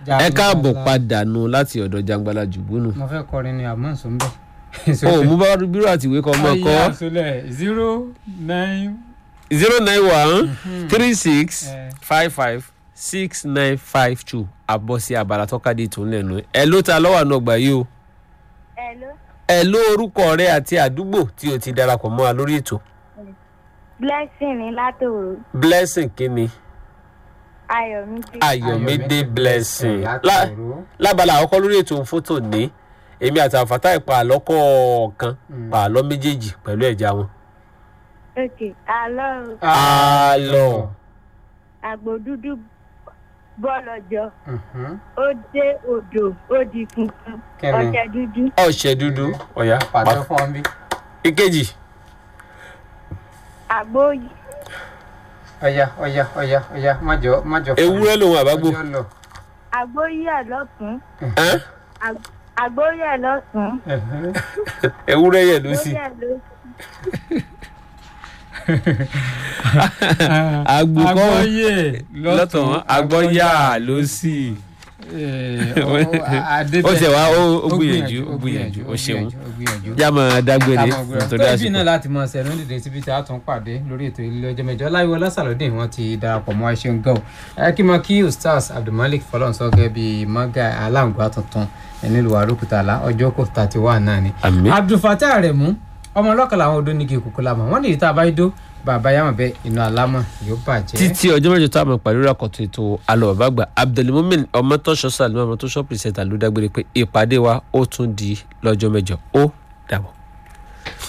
ẹ káàbọ̀ padà nù láti ọ̀dọ̀ jangbala jùgbónù. mo fẹ́ kọrin ni àmọ́ nsọ ń bẹ̀. o mú bá bírò àti ìwé kan mọ́ ayé kọ́ àsọlẹ̀ zero nine zero nine one three six Eh. five five six nine five two àbọ̀ sí abala tọ́kadì tó ń lẹ́nu ẹ ló ta lọ́wọ́ àná ọgbà yìí o Hello. ẹ ló orúkọ rẹ àti àdúgbò tí o ti darapọ̀ mọ́ wa lórí ètò Blessing ní látòrò. blessing kínni Ayọ̀mídé. ayọ̀mídé blessing láti Lá- òru. lábala àkọ́kọ́ lórí ètò fótó ní èmi àti àfàtà ìpa àlọ́ kọ̀ọ̀kan pa àlọ́ méjèèjì pẹ̀lú ẹ̀já wọn. Ok. Àlọ́ àlọ́ àgbò dúdú bọ́lọ̀jọ. Mhm. Ó dé odò ó di funfun. Kẹ́mi. Ọṣẹ dúdú. ọ̀sẹ̀ dúdú ọ̀yá pàtó fún ọ bí. ìkejì Àgbò yìí. ọ̀ya ọ̀ya ọ̀ya ọ̀ya májọ májọ. fún ewúrẹ́ lòun àbágbó ọjọ́ lọ. Àgbò yìí ẹ̀ lọ́sùn. Ẹ́n? Àg- Àgbò yìí ẹ̀ lọ́sùn. Mhm. ewúrẹ́ yẹ̀ ló Ó sì yẹ̀ lọ́sùn. àgbò kọ́ agbọ́yè lọ́tọ̀ wọn àgbọ̀yà ló sì. ó tẹ̀ wá ó ó gbìyànjú ó gbìyànjú ó ṣeun yá máa dágbére nítorí torí bí àsìkò. náà láti mọ ṣẹ̀rọ dìde síbi tí a tún pàdé lórí ètò ilé ọjọ́ mẹ́jọ láìwọ lásàlódé wọn ti darapọ̀ mọ́ ẹṣin gan ẹ kí mọ kí ustaz abdulmalik fọlọ́nsọ gẹ́gẹ́ bí mọ́gà aláǹgbá tuntun nílùú àrùkùtàlá ọjọ́ kò tàti wà náà ni. àmì abdulfatah aremu ọmọ ọlọ́kàlà àwọn odò nígi kúkú lámọ̀ wọ́n ní ìta àbáyédó bàbá yàmọ̀ bẹ́ẹ̀ inú alámọ̀ yóò bàjẹ́. títí ọjọ́ mẹ́jọ tá a máa pàdé àkọ́tún ètò alọ́ bàbá àgbà abdulmumin ọmọtọ́ṣọ́ sàlùmọ́ ọmọtọ́ṣọ́ pìrìsẹ́ńtà ló dágbére pé ìpàdé wa ó tún di lọ́jọ́ mẹ́jọ ó dàbọ̀.